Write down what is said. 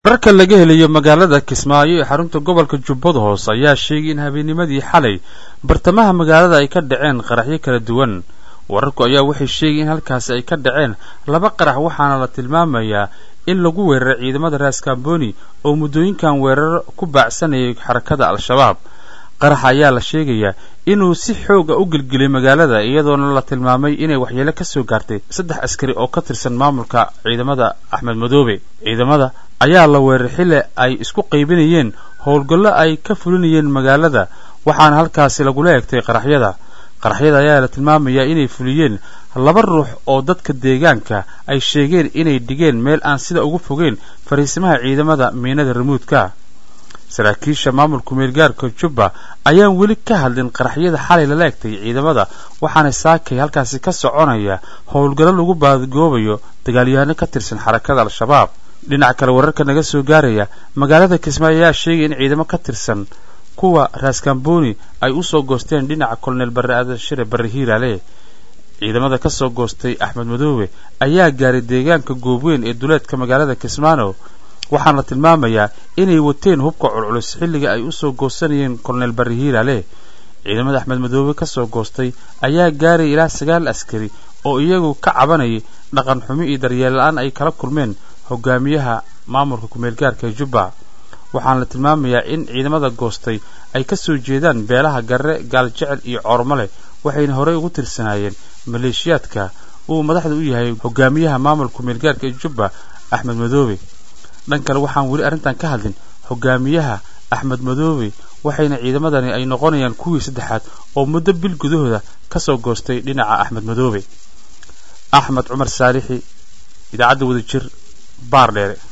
wararka laga helayo magaalada kismaayo ee xarunta gobolka jubbada hoose ayaa sheegay in habeennimadii xalay bartamaha magaalada ay ka dhaceen qaraxyo kala duwan wararku ayaa waxay sheegay in halkaasi ay ka dhaceen laba qarax waxaana la tilmaamayaa in lagu weeraray ciidamada raaskamboni oo muddooyinkan weerar ku baacsanayay xarakada al-shabaab qaraxa ayaa la sheegayaa inuu si xooga u gelgelay magaalada iyadoona la tilmaamay inay waxyeelo ka soo gaartay saddex askari oo ka tirsan maamulka ciidamada axmed madoobe ciidamada ayaa la weeraray xilli ay isku qaybinayeen howlgallo ay ka fulinayeen magaalada waxaana halkaasi lagula egtay qaraxyada qaraxyada ayaa la tilmaamayaa inay fuliyeen laba ruux oo dadka deegaanka ay sheegeen inay dhigeen meel aan sida ugu fogeen fariisimaha ciidamada miinada ramuudka saraakiisha maamulka meelgaarka jubba ayaan weli ka hadlin qaraxyada xalay lala egtay ciidamada waxaana saakay halkaasi ka soconaya howlgallo lagu baadgoobayo dagaalyahanno ka tirsan xarakada al-shabaab dhinaca kale wararka naga soo gaaraya magaalada kismaayo ayaa sheegay in ciidamo ka tirsan kuwa raaskamboni ay u soo goosteen dhinaca kolonel barre aadashire barre hiiraale ciidamada ka soo goostay axmed madoobe ayaa gaaray deegaanka goobweyn ee duleedka magaalada kismaano waxaana la tilmaamayaa inay wateen hubka culculus xilliga ay u soo goosanayeen kolonel barre hiiraale ciidamada axmed madoobe ka soo goostay ayaa gaaray ilaa sagaal askari oo iyagu ka cabanayay dhaqan xumi iyo daryeel la-aan ay kala kulmeen hogaamiyaha maamulka kumeelgaarka ee jubba waxaana la tilmaamayaa in ciidamada goostay ay ka soo jeedaan beelaha garre gaaljecel iyo coormale waxayna horey ugu tirsanaayeen maleeshiyaadka uu madaxda u yahay hogaamiyaha maamulka kumeelgaarka ee jubba axmed madoobe dhan kale waxaan weli arrintan ka hadlin hogaamiyaha axmed madoobe waxayna ciidamadani ay noqonayaan kuwii saddexaad oo muddo bil gudahooda ka soo goostay dhinaca axmed madoobe axmed cumar saalixi idaacadda wadajir baar dheere